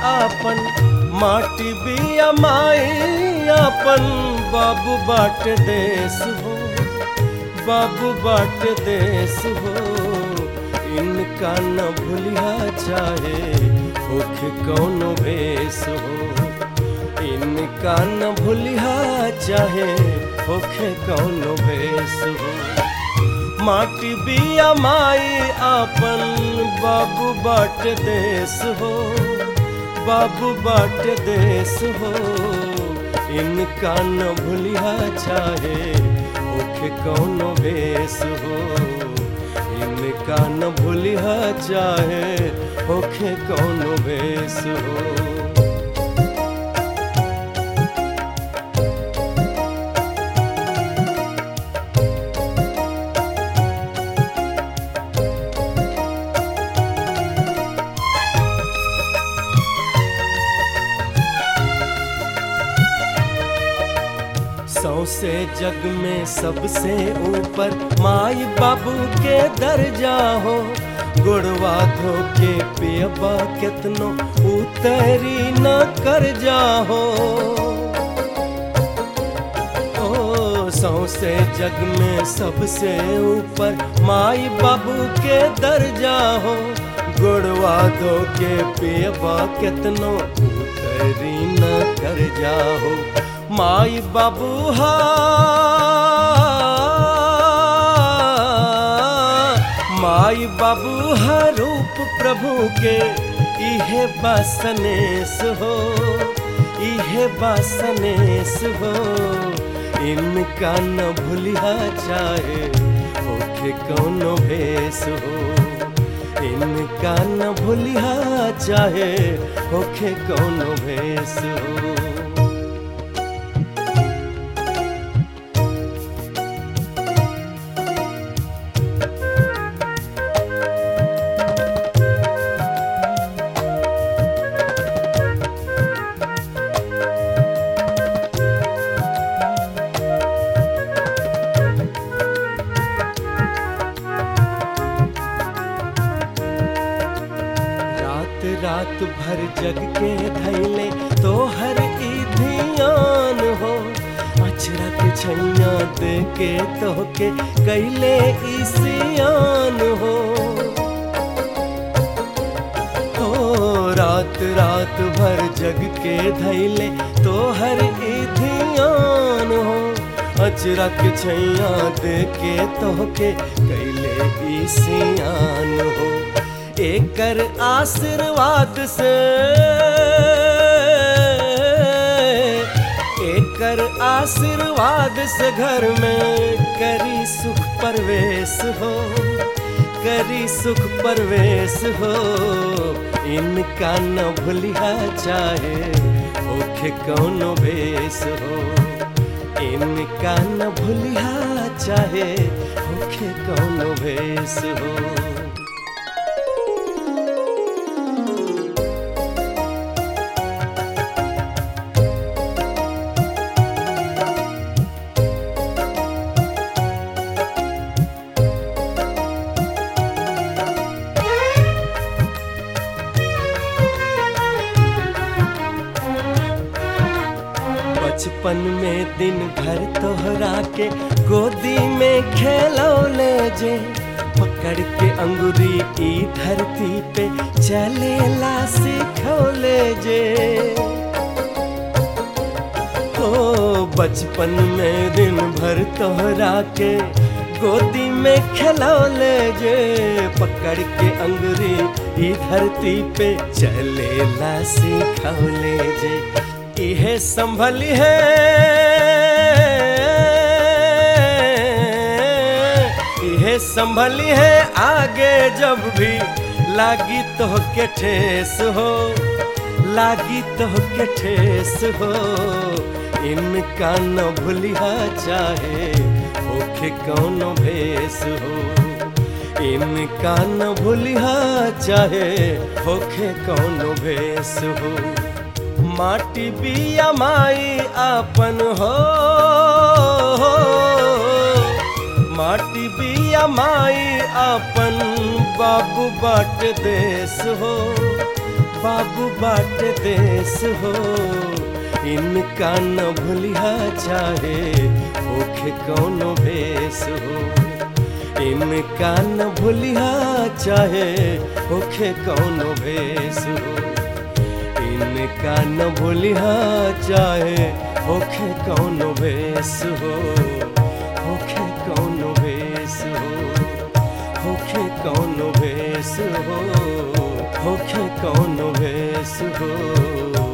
आपन माटी बिया माई आपन बाबू बाट देश हो बाबू बाट देश हो इनका न भूलिया चाहे होखे कौनो भेष हो इनका न भूलिया चाहे होखे कौनो भेष हो माटी बिया माई आपन बाबू बाट देश हो बाबू बाट देश हो इनका न भूलिया चाहे ओखे कौनो भेष हो इनका न भूलिया चाहे ओखे कौनो भेष हो सौसे जग में सबसे ऊपर माई बाबू के दर्जा हो गुड़वा धोके पियबा कितनो उतरी न कर जाहो ओ सौसे जग में सबसे ऊपर माई बाबू के दर्जा हो गुड़वा धोके पियबा कितनो उतरी न कर जाहो माई बाबू हा माई बाबू हा रूप प्रभु के इहे बासनेस हो इहे बासनेस हो इनका न भूलिया चाहे होखे कौनो भेष हो इनका न भूलिया चाहे होखे कौनो भेष हो रात रात भर जग के धैले तो हर ई ध्यान हो अचरा के छैया दे के तो के कैले ई सियान हो हो रात रात भर जग के धैले तो हर ई ध्यान हो अचरा के छैया दे के तो के कैले ई सियान हो एकर आशीर्वाद से एकर आशीर्वाद से घर में करी सुख परवेश हो करी सुख परवेश हो इनका न भूलिया चाहे ओखे कौनो भेष हो इनका न भूलिया चाहे ओखे कौनो भेष हो बचपन में दिन भर तोहरा के गोदी में खेलो ले जे पकड़ के अंगुरी की धरती पे चलेला सिखौले जे ओ बचपन में दिन भर तोहरा के गोदी में खिलौले जे पकड़ के अंगुरी ई धरती पे चलेला सिखौले जे इहे संभली है इहे संभली है आगे जब भी लागी तो के ठेस हो लागी तो के ठेस हो इनका न भूलिया चाहे होखे कौनो भेस हो इनका न भूलिया चाहे होखे कौनो भेस हो माटी बिया माई आपन हो माटी बिया माई आपन बाबू बाट देश हो बाबू बाट देश हो इनका न भूलिहा चाहे होखे कौनो भेष हो इनका न भूलिहा चाहे होखे कौनो भेष हो इनका न भूलिहा चाहे होखे कौनो भेष हो होखे कौनो भेष हो होखे कौनो भेष हो होखे कौनो भेष हो